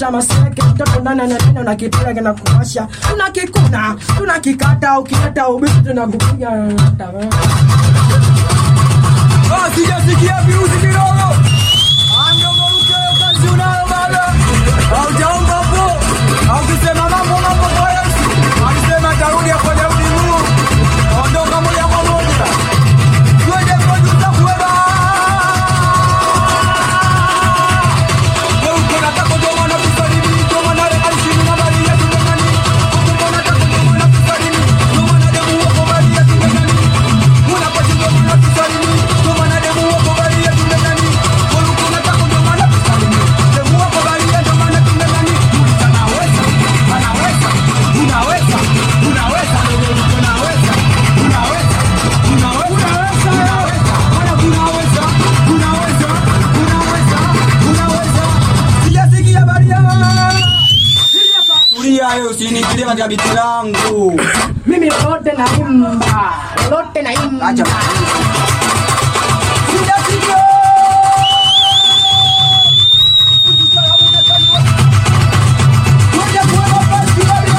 unaleta maseke mtoto ndani ananena unakipiga kinakuwasha tunakikuna tunakikata ukileta ubishi tunakupiga Ah, sijasikia virusi kidogo. Ah, mdogo Luke, kazi unayo baba. Haujaomba hapo. Haukisema mambo mambo kwa Yesu. Alisema atarudi hapo Daudi Mungu. Ondoka moja kwa moja. Twende kwa Juda kuweba. Wewe uko nataka ndio maana kusalimi, ndio maana leo alishini na bali ya tungani. Uko nataka ndio maana kusalimi, ndio maana demu wako bali ya tungani. Unapochunga maana kusalimi, ndio maana demu wako bali ya tungani. Wewe uko nataka ndio maana kusalimi, demu wako bali ya ndio maana tungani. Unaweza, anaweza, unaweza, unaweza, unaweza, unaweza, unaweza, unaweza, Bwana unaweza, unaweza, unaweza, unaweza. Sijasikia habari ya Tulia wewe usiniingilie katika biti langu. mimi lolote naimba lolote naimba Acha. Sijasikia. Ngoja kuweka basi bali.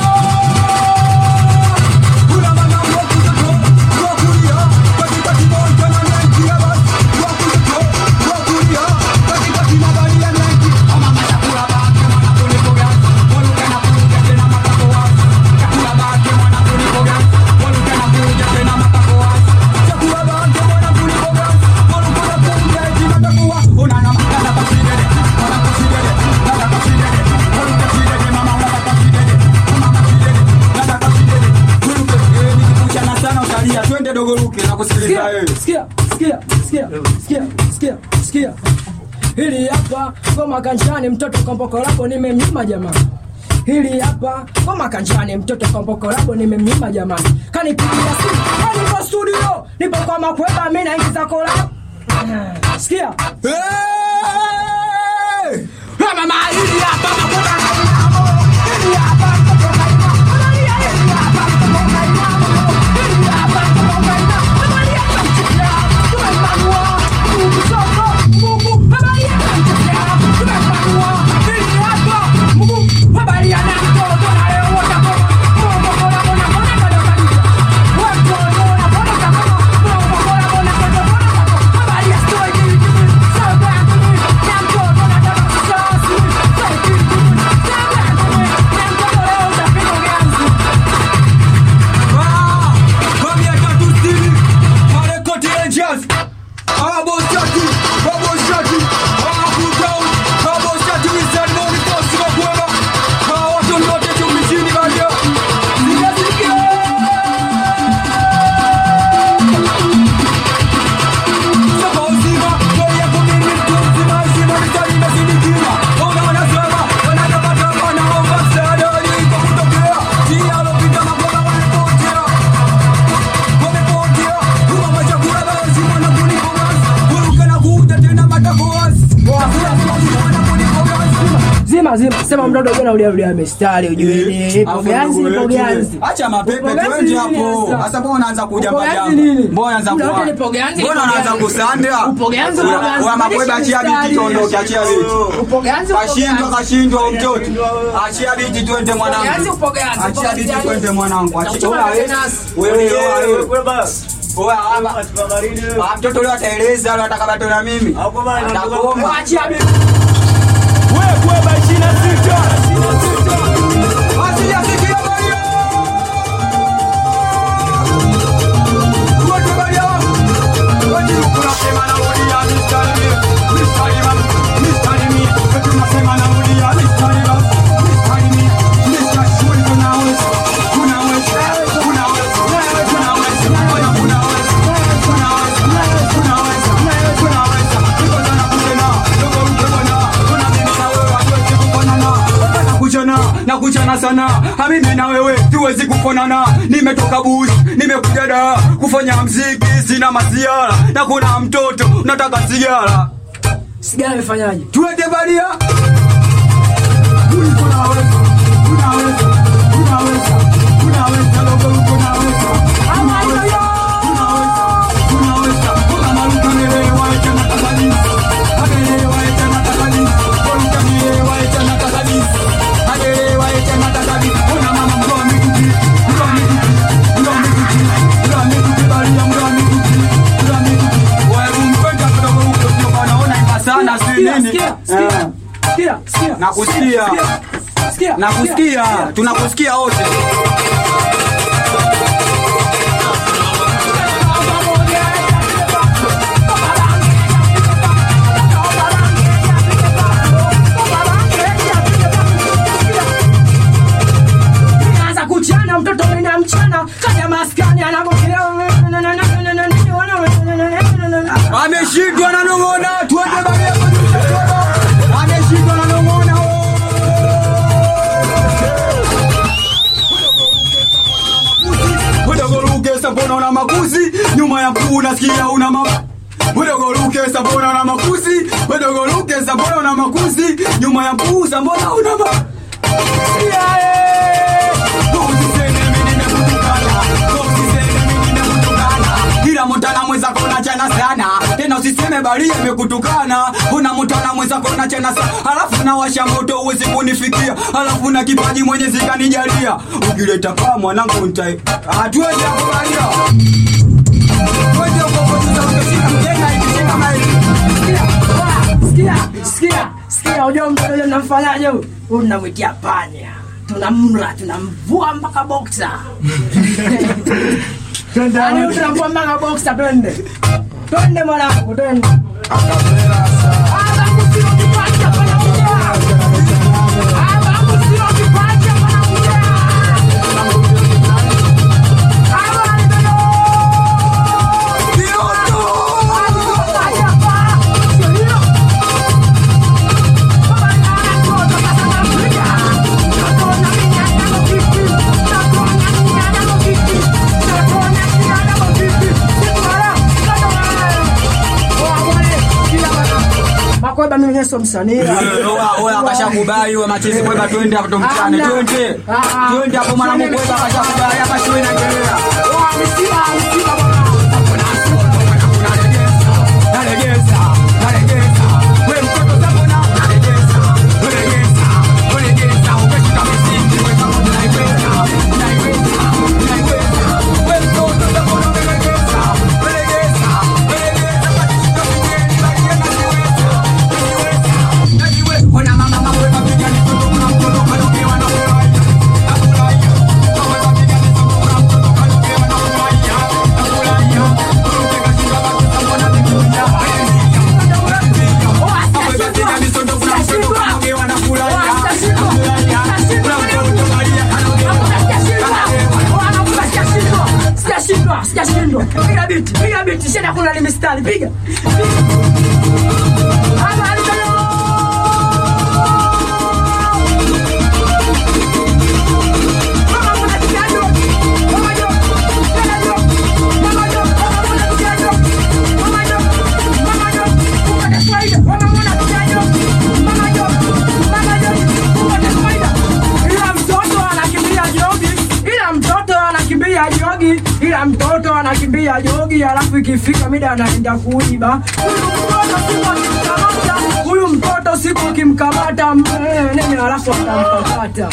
Kuna mama wa kutoto, wa kulia, katika kimoja na Nike ya basi. Wa kutoto, wa kulia, katika kimabali ya Nike. Mama chakula bake mwana kuliko gani? Waluke na kuja tena matako wazi. Chakula bake mwana kuliko gani? Waluke na kuja tena matako wazi. Chakula bake mwana kuliko gani? Waluke na kuja tena matako wazi. Una na makana pasidede, wana pasidede, nada pasidede. Waluke sidede, mama wana pasidede. Mama pasidede, nada pasidede. Waluke, eh, nikikuchana sana utalia. Twende dogo Luke, nakusikiliza wewe. sikia sikia sikia sikia sikia sikia hili hapa ngoma kanjani mtoto komboko lako nimemnyima jamani hili hapa ngoma kanjani mtoto komboko lako nimemnyima jamani kanipigia simu "Kwani nipo studio nipo kwa makweba mi naingiza kola Ah, sikia Hey! Mama hili hapa makweba Hili hapa mtoto kaina. Angalia hili hapa mtoto kaina. Hili hapa mtoto kaina. Angalia kamchukia. Tumempanua. Mungu soko. Mungu angalia kamchukia. Tumempanua. Hili hapa. Mungu angalia na mtoto na leo watakoma. Mungu bora bora bora bora bora. Watu bora bora bora. Mungu bora bora bora bora. Angalia story hii. Sasa yangu ni na mtoto na tabasamu. Sasa hii. Sasa yangu ni na mtoto leo utapiga ganzi. zima zima sema mdodo jana uliarudia mistari ujue ipo ganzi ipo ganzi Acha mapepe Upo ganzi twende nini hapo. sasa? Sasa mbona unaanza kuja Upo majambo? ganzi nini? Mbona unaanza Muda wote kuwa? nipo ganzi, Mbona nipo unaanza ganzi. kusanda? Upo ganzi, upo Una- ganzi. Una makweba achia Mistari. biti tuondoke achia biti. upo ganzi upo Kashindwa ganzi. kashindwa mtoto. Achia biti twende ganzi, mwanangu. upo ganzi, upo Achia ganzi, biti yani. twende mwanangu. Achia Nakuchoma wewe. tenasi. Wewe wewe. Oya, ama- Ah, mtoto leo ataeleza leo atakabato na mimi. Atakuomba. Achia bibi. Wewe kweba 26. Asijasikia Maria. Wote Maria. Wote tunasema na Maria mistari. Mistari man. Mistari mi. Wote tunasema na Maria mistari man. Mistari mi. Mistari shuri tunaweza. Tunaweza. Tunaweza. Tunaweza. Ona tunaweza. Tunaweza. Tunaweza. Tunaweza. Niko sana kutena. Ndogo mtona. Kuna mimi na wewe hatuwezi kufanana. Nakuchana, nakuchana sana hamimi na wewe tuwezi kufanana nimetoka bush nimekuja da kufanya mziki sina masiara na kuna mtoto nataka sigara sigara imefanyaje tuende baria Uliko unaweza, unaweza, unaweza, unaweza, logo uko unaweza. Unaweza, unaweza, unaweza. Kama Luka nelewa, eti anataka nini? Amelewa, eti anataka nini? Luka nelewa, eti anataka nini? Sikia, sikia. Nakusikia. Sikia. Sikia. Nakusikia, tunakusikia wote. Anaanza kuchana mtoto mena mchana kaya maskani anagokelea Ameshindwa na nong'ona, tuende baria kujusha toba. Ameshindwa na nong'ona. Udogorukesa mbona una makuzi nyuma ya mkuu nasikia una ma Udogorukesa mbona una makuzi Udogorukesa mbona una makuzi nyuma ya mkuu mbona una ma Usiseme mimi nimekutukana. Usiseme mimi nimekutukana. Ila mutana mwenzako unachana sana tena usiseme baria imekutukana una mutana mwenzako unachana sana halafu nawasha moto uwezi kunifikia halafu na kipaji mwenyezi kanijalia ukileta kaa mwanangu ntai hatuwezi akubalia Twende huko huko tutautoshika mjenga ikishika maili Sikia, sikia, sikia, unajua mtoto yule mnamfanyaje huyu? Huyu mnamwitia panya. Tunamla, tunamvua mpaka boxer. Yaani huyu tunamvua mpaka boxer twende. Twende mwanangu, twende. Hapa kusio kipacha panakuja. Hapa kusio kipacha panakuja. Hapa ni bado. makweba mimi mwenyewe sio msanii Oya akashakubali we machezi kweba twende hapo tumchane Hamna. twende. Ah, ah. Twende hapo mwanangu kweba akashakubali hapa shule inaendelea. Nalegeza, nalegeza. We mtoto sabona, nalegeza. Nalegeza, nalegeza. Ukishika misingi, we kama unaiweza, unaiweza, unaiweza. We mtoto sabona, nalegeza, nalegeza, nalegeza. Ukishika migeni, balia najiweza, najiweza, najiweza. Ona mama, mama, we mapiga ni mtoto, kuna mtoto kadokewa na furahi. Nafurahia. Mama, we mapiga ni mtoto, kuna mtoto kadokewa na furahi. Nafurahia. Kuruke katika batu za mbona mikuja. Sijashindwa, sijashindwa. Piga biti, piga biti, shida kuna ni mistari, piga. Hapa alitoyo. Mama kuna kijajo. Mama jo. Tena jo. Mama jo. Mama kuna kijajo. Mama jo. Mama jo. Kuna kaswaida. Mama kuna kijajo. Mama jo. Mama jo. Kuna kaswaida. Ila mtoto anakimbia jogi. Ila mtoto anakimbia jogi. Ila mtoto anakimbia jogi, alafu ikifika mida anaenda kuiba. Huyu mtoto siku ukimkamata, huyu mtoto siku ukimkamata mm, nene, alafu atampakata.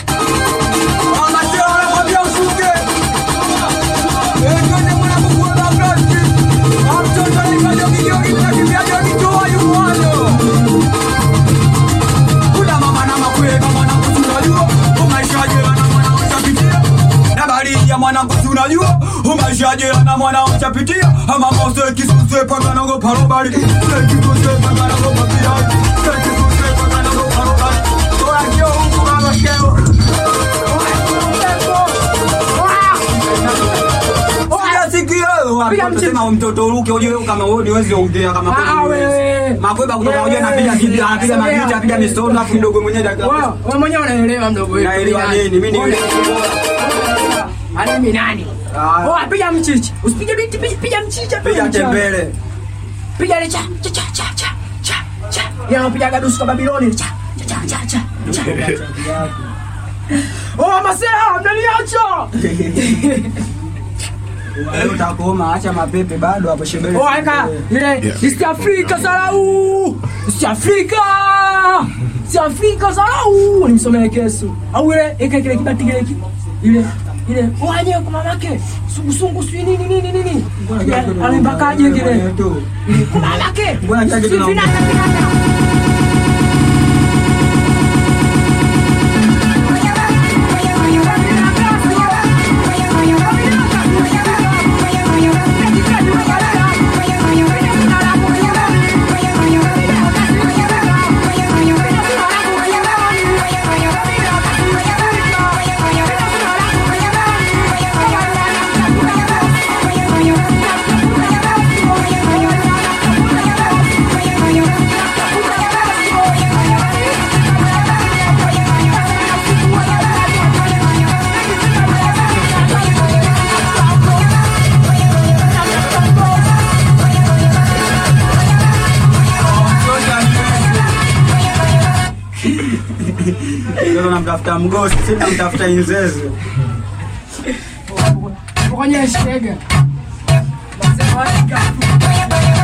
mwanangu si unajua umaishaje na mwana uchapitia ama mose kisuse pakanago parobali kisuse pakanago papiai kisuse pakanago parobali toakio huku babakeo Piga mchezo. Sema mtoto uruke ujue kama wewe niwezi ongea kama kweli Ah, huwezi. wewe. Makweba kutoka Wewe. unajua anapiga bibi anapiga Sogea. magita anapiga misono afu kidogo mwenyewe dakika. Wewe wewe mwenyewe unaelewa mdogo wetu. Naelewa nini? Mimi ni yule. Ani mimi nani? Ah. Oh, piga mchichi. Usipige biti, piga- piga mchicha. Piga mchicha. tembele. Piga ile cha cha cha cha cha cha cha. Ya piga gadusu kwa Babiloni cha cha cha cha cha. cha. Oh, masela mnaniacha. Wewe utakoma acha mapepe bado hapo shebele. Oh, eka ile East Africa salau. East Africa. East Africa salau. Nimsomee kesu. Au ile eka kile kibati kile ki- ile ile waje kwa mamake. Sungu sungu sui nini nini nini. Alimbakaje kile? Kwa mamake. Mbona kile kitu Si naongea? vinaka vinaka. Leo namtafuta mgosi, si namtafuta inzeze. Kwenye shega. Nasema wapi gafu?